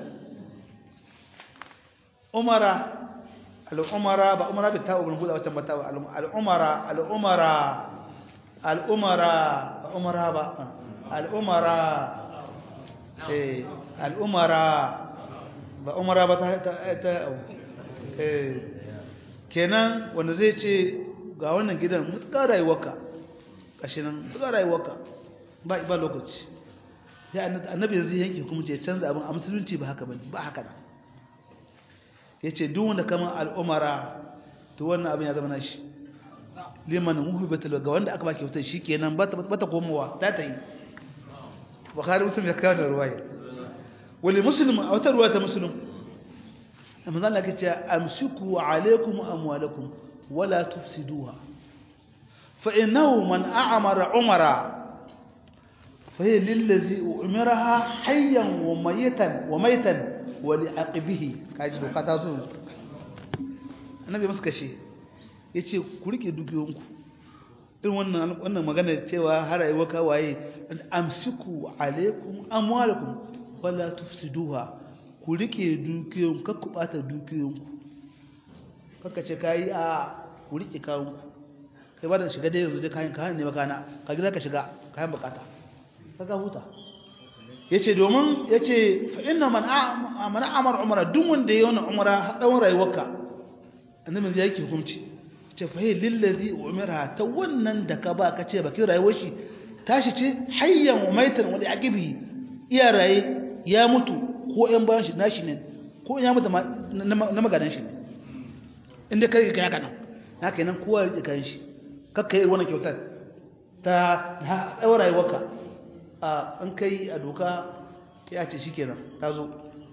Speaker 1: umara al-umara ba umara bi ta'u bin huda wata mata al-umara al-umara al-umara ba umara ba al-umara eh al-umara ba umara ba ta ta eh kenan wanda zai ce ga wannan gidan mutukar rayuwarka kashi nan mutukar rayuwarka ba ba lokaci ya annabi yanzu yanke kuma ce canza abin a musulunci ba haka bane ba haka da yace duk wanda kaman al'umara to wannan abin ya zama nashi liman muhibbatul ga wanda aka baki wutar shikenan ba ta komowa ta tayi bukhari muslim ya kawo ruwaya wali muslim a wata ruwaya ta muslim amma zan laka ce amsiku alaikum amwalakum wala tufsiduha fa innahu man a'mara umara fa hiya lillazi umiraha hayyan wa mayitan wa maitan wa li'aqibihi kaji doka ta zo annabi musu kashe yace ku rike dukiyoyinku irin wannan wannan magana cewa har ayi waka waye amsiku alaikum amwalakum wala tufsiduha ku rike dukiyoyin kar ku bata dukiyoyinku kaka ce kai a ku rike kayan kai ba da shiga dai yanzu dai kayan kayan ne makana ka gida ka shiga kayan bukata kaga huta yace domin yace fa inna man man amara umra duk wanda yayi wannan umra tsawon rayuwarka annabi zai yake hukunci ce fa hiya lillazi umira ta wannan da ka ba ka ce bakin rayuwar shi tashi ce hayyan wa maitan wa aqibi iya raye ya mutu ko ƴan bayan shi nashi ne ko ya mutu na magadan shi ne inda kai kai haka nan haka nan kowa ya kan shi kakka yi wannan kyautar ta tsawon rayuwarka a an kai a doka ya ce shikenan ta zo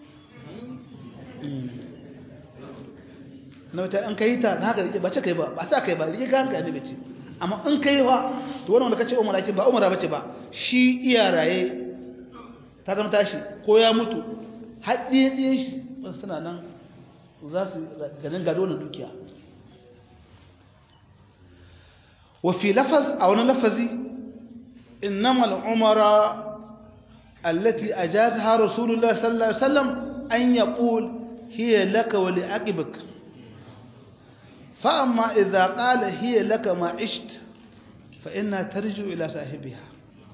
Speaker 1: na wata an kai ta na haka rike ba ce kai ba ba sa kai ba rike ka hankali ne ce amma in kai ba to wannan wanda kace umara kin ba umara bace ba shi iya raye ta zama tashi ko ya mutu haɗe ɗin shi suna nan za su ganin gado na dukiya wa fi lafaz a wani lafazi innama al'umara التي أجازها رسول الله صلى الله عليه وسلم أن يقول هي لك ولأقبك فأما إذا قال هي لك ما عشت فإنها ترجع إلى صاحبها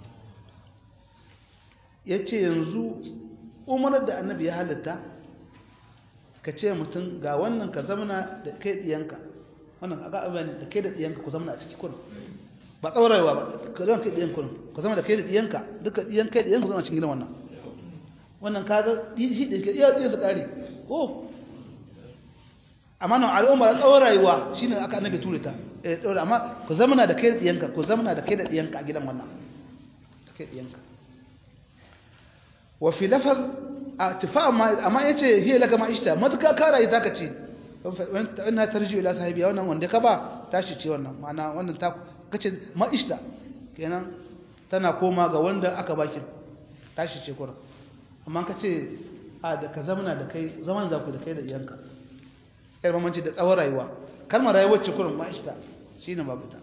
Speaker 1: yace yanzu umarar da annabi ya halatta ka ce mutum ga wannan ka zamana da kai diyanka wannan ga abin da kai da diyanka ku zamana a ciki kun ba tsaurawa ba ka zama kai diyanka ku zama da kai da diyanka duka diyan kai diyanka zama cikin gidan wannan wannan kaga shi da ke iya diyansa kare ko amma nan al'umma tsawon rayuwa shine aka annabi ture ta eh tsawon amma ku zamana da kai da diyanka ku zamana da kai da diyanka a gidan wannan da kai diyanka wa fi lafaz atifa amma amma yace hiya laka ma ishta matuka kara ita ka ce ina tarji ila sahibi wannan wanda ka ba tashi ce wannan ma'ana wannan ta kace ma ishta kenan tana koma ga wanda aka baki tashi ce kurin amma kace a da ka zamana da kai zaman za ku da kai da iyanka yar mamanci da tsawon rayuwa kalmar rayuwar ce kurin ma ishta shine babu ta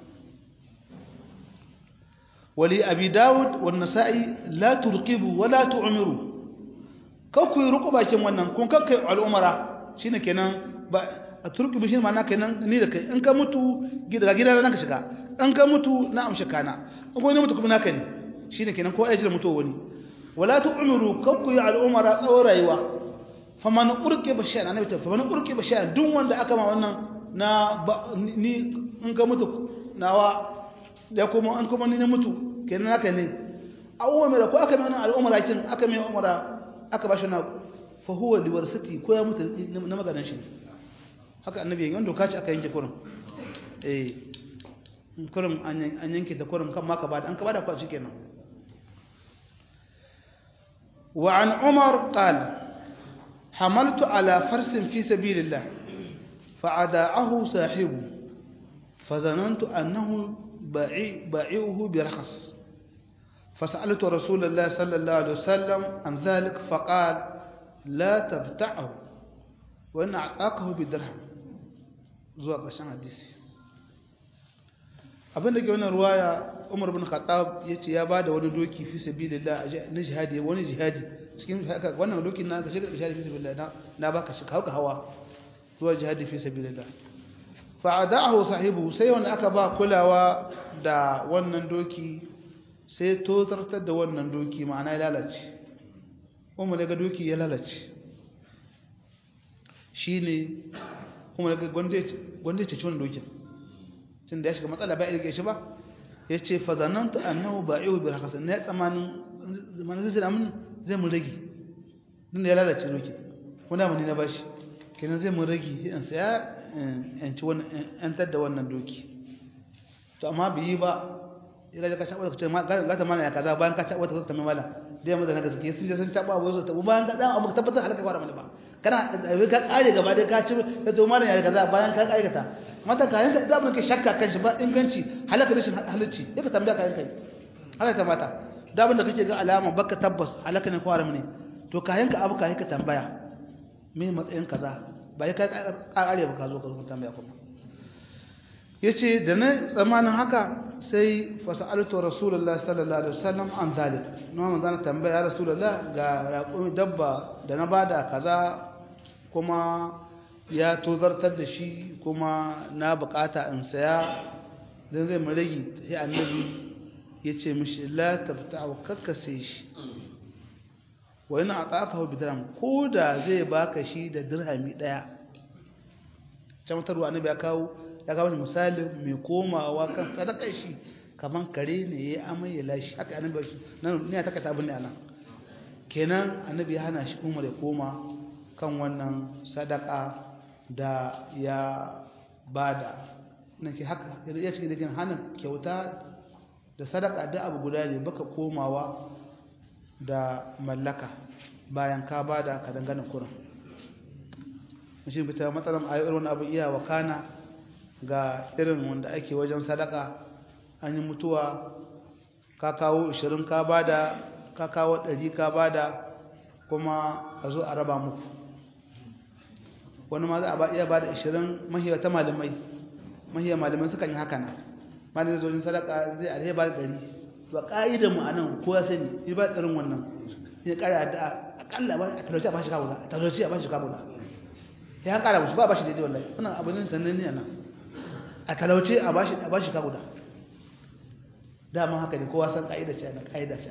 Speaker 1: wali abi daud wan nasa'i la turqibu wa la tu'miru kakku yi ruku bakin wannan kun kakkai al'umara shine kenan ba a turqibu shine ma'ana kenan ni da kai in ka mutu gida gida nan ka shiga in ka mutu na amshi kana in ko ne mutu kuma naka ne shine kenan ko ajira mutuwa wani wala tu'miru kakku yi al'umara tsawon rayuwa faman urke bashan annabi ta faman urke bashan duk wanda aka ma wannan na ni in ka mutu nawa da kuma an kuma ni na mutu kenan haka ne awwa mai ko aka mai wannan al'umara kin aka mai umara aka bashi na fa huwa li warasati ko ya mutu na magadan shi haka annabi yan doka ce aka yanke kurin eh kurin an yanke da kurin kan maka bada an ka bada kwa shikenan wa an umar qala حملت على فرس في سبيل الله فعداءه صاحبه فظننت أنه بائعه برخص فسألت رسول الله صلى الله عليه وسلم عن ذلك فقال لا تبتعه وإن أعطاكه بدرهم زوج عشان حديث abin da ke wannan ruwaya umar bin khattab ya ce ya ba da wani doki fi sabilillah na jihadi wani jihadi cikin haka wannan doki na ka shiga jihadi fi sabilillah na na baka shi hauka hawa zuwa jihadi fi sabilillah fa adahu sahibu sai wanda aka ba kulawa da wannan doki sai tozartar da wannan doki ma'ana ya lalace umar daga doki ya lalace shine kuma daga gwanda gwanda ce wannan dokin tun da ya shiga matsala ba irge shi ba ya ce fazanantu annahu ba'ihu bil hasan ne tsamanin zamanin zai zama zai mun rage din da ya lalace doki wanda mun na bashi kenan zai mun rage in saya in ci wannan in tadda wannan doki to amma bi yi ba ya ga ka shaɓa ka ce ga ta mana ya kaza bayan ka shaɓa ta ta mai mala da yamma da na gaske sun je sun shaɓa wasu ta bayan ka dan abu tabbatar halaka kwara mana ba kana ka kare gaba dai ka ci ka to mana ya kaza bayan ka aikata mata kayan da abin ke shakka kan shi ba inganci halaka rashin halicci ya ka tambaya kayan kai halaka mata da abin da kake ga alama baka tabbas halaka ne ko haram ne to kayan ka abu ka ka tambaya me matsayin kaza ba ya kai kare ba ka zo ka tambaya kuma yace da na tsamanin haka sai fasaltu rasulullahi sallallahu alaihi wasallam an zalik no manzon tambaya rasulullah ga raƙumi dabba da na bada kaza kuma ya tozartar da shi kuma na bukata in saya dan zai mu rage sai annabi yace mishi la tabta'u kakkase shi wa ina atakahu bidram koda zai baka shi da dirhami daya jamatarwa annabi ya kawo ya kawo misali mai komawa kan sadakar shi kaman kare ne ya amai ya lashi haka annabi shi nan ne ta kata binne anan kenan annabi ya hana shi umar ya koma kan wannan sadaka da ya bada nake haka ya ce da hana kyauta da sadaka da abu guda ne baka komawa da mallaka bayan ka bada ka dangana kuran shi bita matsalan ayoyin wani abu iya wakana ga irin wanda ake wajen sadaka an yi mutuwa ka kawo 20 ka bada ka kawo 100 ka bada kuma a zo a raba muku wani ma za a iya bada 20 mahiyar ta malamai mahiyar malamai sukan yi haka na malamin zojin sadaka zai alhe bada 100 ba ƙa'idan mu a nan ko ya sani yi ba irin wannan ya ƙara da akalla ba a talauci a bashi kawo a talauci a bashi kawo ya ƙara musu ba bashi daidai wallahi wannan abu ne sannan ne a nan a talauce a bashi a bashi ka guda dama haka ne kowa san kaida ce na kaida ce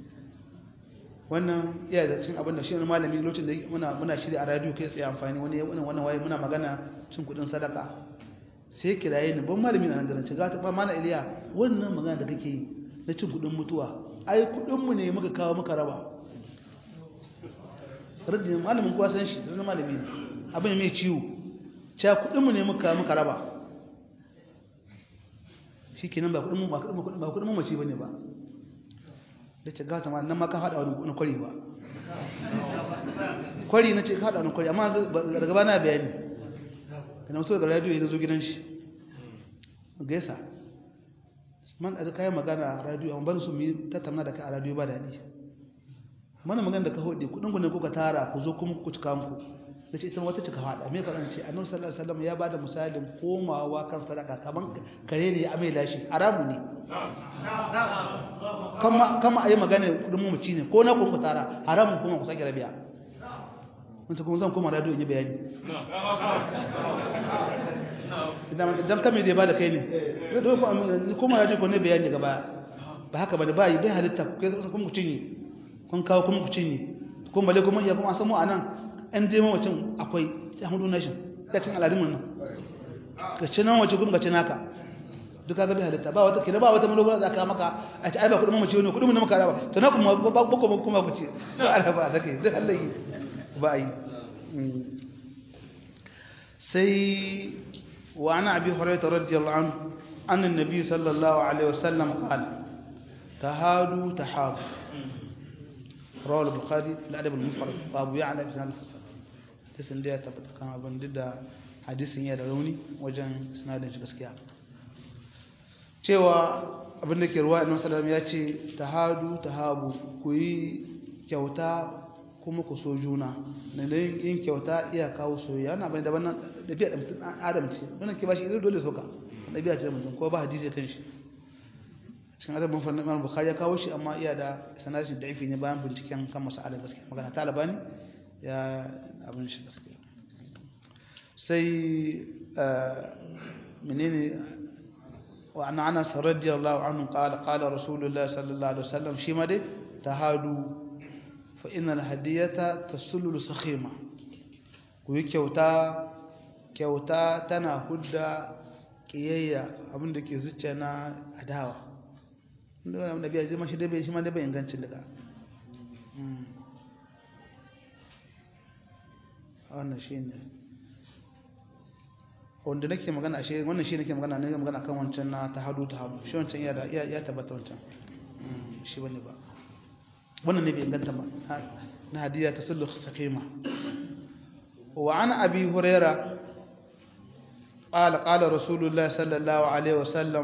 Speaker 1: wannan iya da cin abin da shi malami lokacin da muna muna shirya a radio kai tsaye amfani wani wannan wannan waye muna magana cin kudin sadaka sai kiraye ni ban malami na nan garin ci gata ba mana iliya wannan magana da kake yi na cin kudin mutuwa ai kudin mu ne muka kawo muka raba radin malamin kowa san shi zan malami ne abin mai ciwo cewa kudin mu ne muka muka raba shi kenan ba kudin ba kudin mamaci ba ne ba da ce gata ma nan ma ka haɗa wani kwari ba kwari na ce ka haɗa wani kwari amma daga ba na bayani kana mutu daga radio ya zo gidan shi gaisa man a kayan magana a radio amma bani su mu yi tattauna da ka a radio ba daɗi mana magana da ka hudu kudin ku ne kuka tara ku zo kuma ku cika muku da ce ita wata cika hada me karan ce annabi sallallahu alaihi wasallam ya bada misalin komawa kan sadaka kaman kare ne ya amai lashi haramu ne kama kama ayi magana kudin mamaci ne ko na kun tara haramu kuma ku sake rabiya wanda kuma zan koma radio yi bayani idan dan kame da bada kai ne da ko kuma radio ko ne bayani daga baya ba haka bane ba yi bai halitta kuma ku cinye kun kawo kuma ku cinye kuma bale kuma iya kuma samu anan an dai mawacin akwai yahudu nation ya cin aladun nan ka ci nan wace kuma ka ci naka duka ga bi halitta ba wata kira ba wata manobara da aka maka a ci ai ba kudin mamaci ne kudin mu na maka raba to na kuma ba ko kuma ku ci ba araba a sake duk Allah yi ba yi sai wa ana abi hurairah radiyallahu anhu anna an-nabi sallallahu alaihi wasallam qala tahadu tahabu رواه البخاري في الادب المفرد وابو يعلى في سنن الحسن تسن da ya tabbata kan abin duk da hadisin ya da rauni wajen sinadin shi gaskiya cewa abin da ke ruwa annabi sallallahu ya ce tahadu tahabu ku yi kyauta kuma ku so juna da dai yin kyauta iya kawo soyayya wannan abin da wannan dabi'a da mutum adam ce wannan ke bashi irin dole soka dabi'a ce mutum ko ba hadisi kan shi cikin adabin fannin imam bukhari ya kawo shi amma iya da sanadin da'ifi ne bayan binciken kan masala gaskiya magana ta albani ya abin shi gaskiya sai menene wa an anas radiyallahu anhu qala qala rasulullah sallallahu alaihi wasallam shi ma dai tahadu fa innal hadiyata tasullu sakhima ku yi kyauta kyauta tana hudda kiyayya abinda ke zuciya na adawa inda wani nabi ya zama shi da bai shi ma da bai ingancin daga wannan shi ne wanda nake magana a shi wannan shi nake magana ne magana kan wancan na ta hadu ta hadu shi wancan ya tabbata wancan shi wani ba wannan ne bai inganta ba na hadiya ta sulhu sakima wa an abi huraira قال قال رسول الله صلى الله عليه وسلم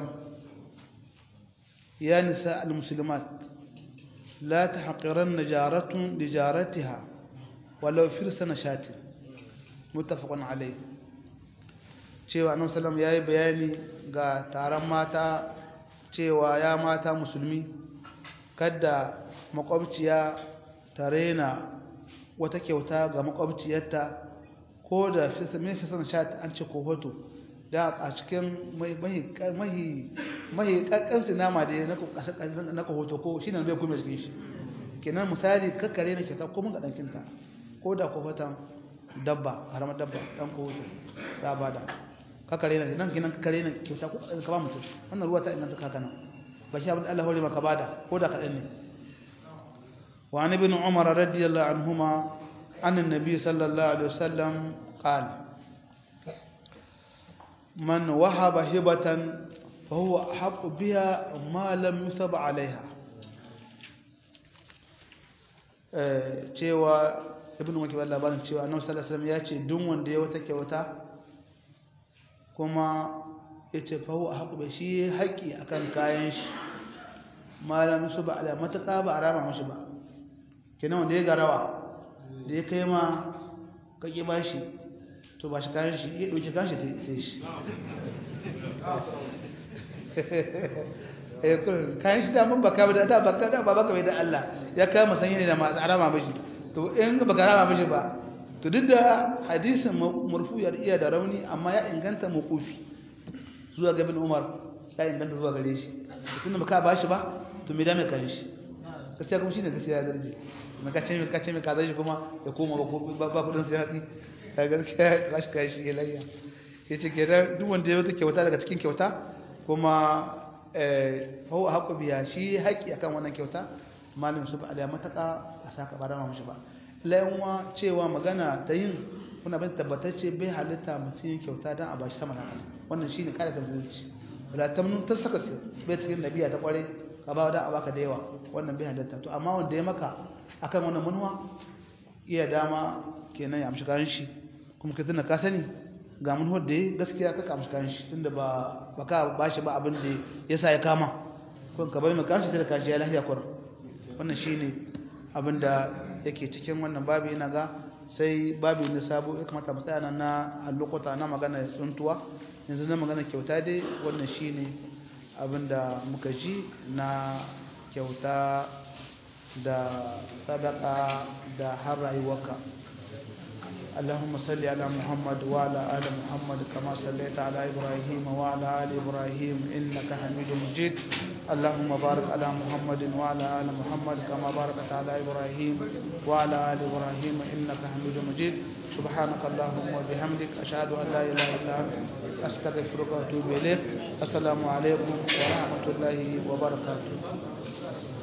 Speaker 1: يا نساء المسلمات لا تحقرن جارة لجارتها ولو فرس نشات متفق عليه cewa annabi sallam yayi bayani ga taron mata cewa ya mata musulmi kada makwabciya ta rena wata kyauta ga makwabciyarta ko da fisa mai fisa shat an ce ko hoto da a cikin mahi kakkanci nama da na hoto ko shi ne bai kuma cikin shi kenan misali kakkare na kyauta ko mun ga ɗankinta ko da ko hoton dabba karamar dabba ɗan ko hoto za ba da kakkare na nan kenan kakkare na kyauta ko ka ba mutum wannan ruwa ta inganta kaka nan ba shi abin da Allah hore maka bada ko da kaɗan ne wa an ibn umar radiyallahu anhuma an annabi sallallahu alaihi wasallam qala من وهب هبة فهو أحق بها ما لم يثب عليها cewa ibn waki balla labarin cewa annabi sallallahu alaihi wasallam ya ce duk wanda ya wata kyauta kuma ya ce fa huwa haqu bi shi haƙi akan kayan shi malam su ba ala mataka ba arama mashi ba kenan wanda ya garawa da ya kai ma kake bashi to ba shi kayan shi ya ɗauki kayan shi sai shi kayan shi damun baka da da baka da baka bai da Allah ya kama sanyi ne da masu arama mashi to in baka rama mashi ba to duk da hadisin murfu ya iya da rauni amma ya inganta mukufi zuwa ga ibn Umar ya inganta zuwa gare shi tunda baka ba shi ba to me da me kan shi gaskiya kuma shine gaskiya darji maka ce maka ce maka zai kuma ya koma ba ba kudin sai hatsi a gaskiya kashi kashi ya layya ya ce kenan duk wanda ya wata kyauta daga cikin kyauta kuma hau a haƙo biya shi haƙi akan wannan kyauta malin su ba alaya mataka a saka ba rama mashi ba layanwa cewa magana ta yin kuna bin tabbatacce bai halitta mutum yin kyauta don a bashi sama da haka wannan shi ne kada ta zuci wala ta mun ta saka bai cikin nabiya ta kware ka ba da a baka da yawa wannan bai halitta to amma wanda ya maka akan wannan manuwa iya dama kenan ya amshi kayan shi kuma ka tuna ka sani ga mun hodda ya gaskiya ka kamshi kan shi tunda ba ba ka ba shi ba abin da ya sa ya kama ko ka bari mai kamshi da kashi ya lafiya kwar wannan shine abin da yake cikin wannan babu ina ga sai babu na sabo ya kamata mu tsaya nan na lokuta na magana tsuntuwa yanzu na magana kyauta dai wannan shine abin da muka ji na kyauta da sadaka da har rayuwarka اللهم صل على محمد وعلى آل محمد كما صليت على إبراهيم وعلى آل إبراهيم إنك حميد مجيد اللهم بارك على محمد وعلى آل محمد كما باركت على إبراهيم وعلى آل إبراهيم إنك حميد مجيد سبحانك اللهم وبحمدك أشهد أن لا إله إلا أنت أستغفرك وأتوب إليك السلام عليكم ورحمة الله وبركاته